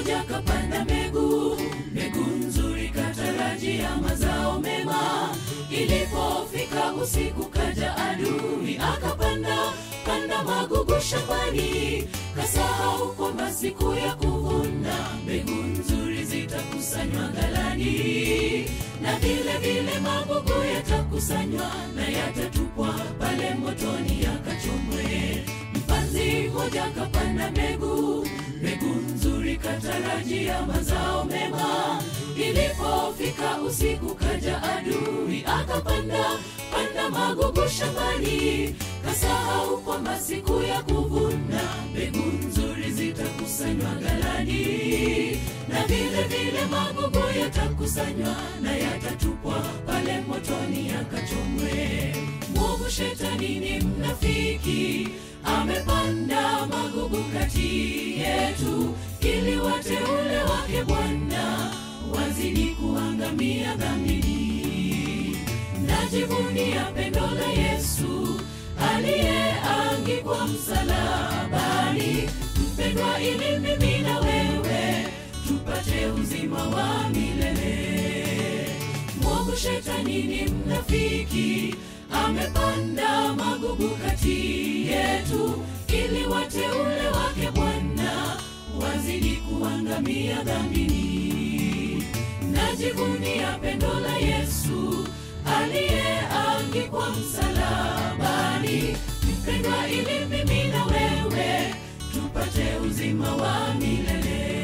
mmoja kapanda mbegu, mbegu nzuri katarajia mazao mema. Ilipofika usiku, kaja adui akapanda panda magugu shambani, kasahau kwamba siku ya kuvuna mbegu nzuri zitakusanywa ghalani, na vile vile magugu yatakusanywa na yatatupwa pale motoni yakachomwe. Mpanzi mmoja kapanda mbegu, mbegu nzuri katarajia mazao mema. Ilipofika usiku, kaja adui akapanda panda magugu shambani, kasahau kwamba siku ya kuvuna mbegu nzuri zitakusanywa ghalani, na vile vile magugu yatakusanywa na yatatupwa pale motoni yakachomwe. Mwovu shetani ni mnafiki, amepanda magugu kati yetu, ili wateule wake Bwana wazidi kuangamia dhambini. Najivunia pendo la Yesu aliyeangikwa msalabani, mpendwa, ili mimi na wewe tupate uzima wa milele. Mwovu shetani ni mnafiki, amepanda magugu kati yetu, ili wateule wake Bwana wazidi kuangamia dhambini. Najivunia pendo la Yesu aliyeangikwa msalabani, mpendwa, ili mimi na wewe tupate uzima wa milele.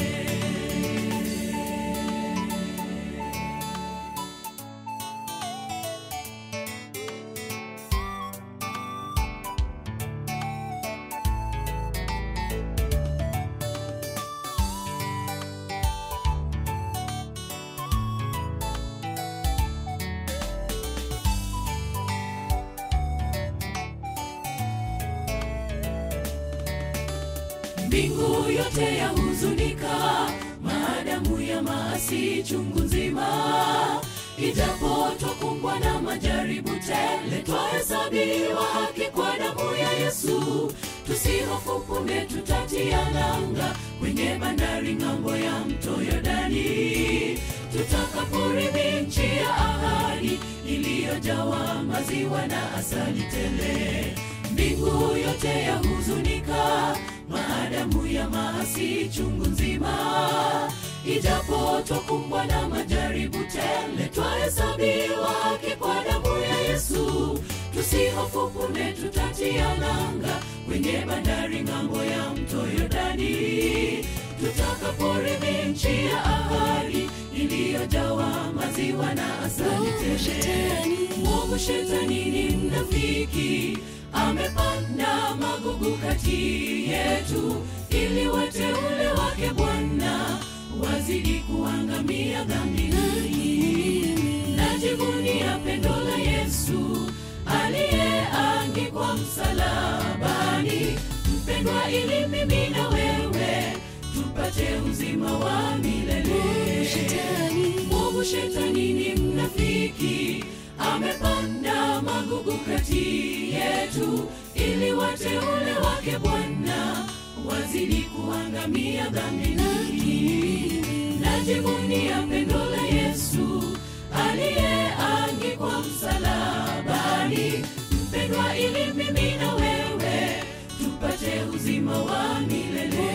Mbingu yote yahuzunika, maadamu ya maasi chungu nzima. Ijapo twakumbwa na majaribu tele, twahesabiwa haki kwa damu ya Yesu. Tusihofu, punde tutatia nanga kwenye bandari ng'ambo ya mto Yordani, tutakaporithi nchi ya ahadi iliyojawa maziwa na asali tele. Mbingu yote yahuzunika maadamu ya maasi chungu nzima. Ijapo twakumbwa na majaribu tele, twahesabiwa haki kwa damu ya Yesu. Tusihofu, punde tutatia nanga kwenye bandari ng'ambo ya mto Yordani, tutakaporithi nchi ya ahadi iliyojawa maziwa na asali tele. Mwovu shetani ni mnafiki amepanda magugu kati yetu, ili wateule wake Bwana wazidi kuangamia dhambini. Najivunia pendo la Yesu aliyeangikwa msalabani, mpendwa, ili mimi na wewe tupate uzima wa milele. Mwovu shetani ni mnafiki amepanda magugu kati yetu, ili wateule wake Bwana wazidi kuangamia dhambini. Najivunia pendo la Yesu aliyeangikwa msalabani, mpendwa, ili mimi na wewe tupate uzima wa milele.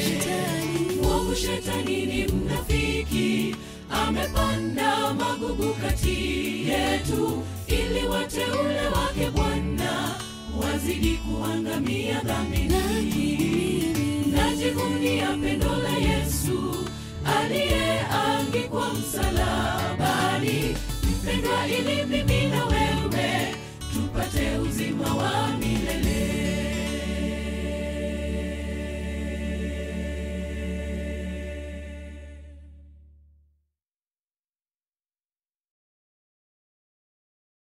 Mwovu shetani ni mnafiki amepanda magugu kati yetu, ili wateule wake Bwana wazidi kuangamia dhambini. Najivunia pendo la Yesu aliyeangikwa msalabani, mpendwa, ili mimi na